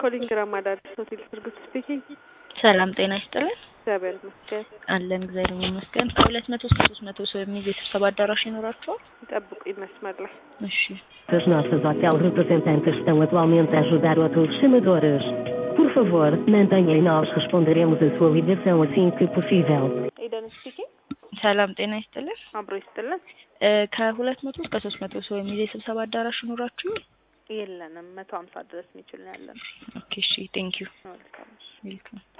ኮሊንግ ራማዳ አዲስ ሆቴል ስርጉት ስፒኪንግ። ሰላም ጤና ይስጥልን። እግዚአብሔር ይመስገን። አለን እግዚአብሔር ይመስገን። ከሁለት መቶ እስከ ሶስት መቶ ሰው የሚይዝ የስብሰባ አዳራሽ ይኖራችኋል? ይጠብቁኝ መስመር ላይ እሺ As nossas hotel representantes estão atualmente a ajudar outros chamadores. Por favor, mantenha e nós responderemos a sua ligação assim que possível. ኤደን ስፒኪንግ። ሰላም ጤና ይስጥልን። አብሮ ይስጥልን። እ ከሁለት መቶ እስከ ሶስት መቶ ሰው የሚይዝ የስብሰባ አዳራሽ ይኖራችሁ? የለንም መቶ ሀምሳ ድረስ የሚችል ነው ያለን። ኦኬ እሺ ቴንክ ዩ መልካም እሺ። ዌልካም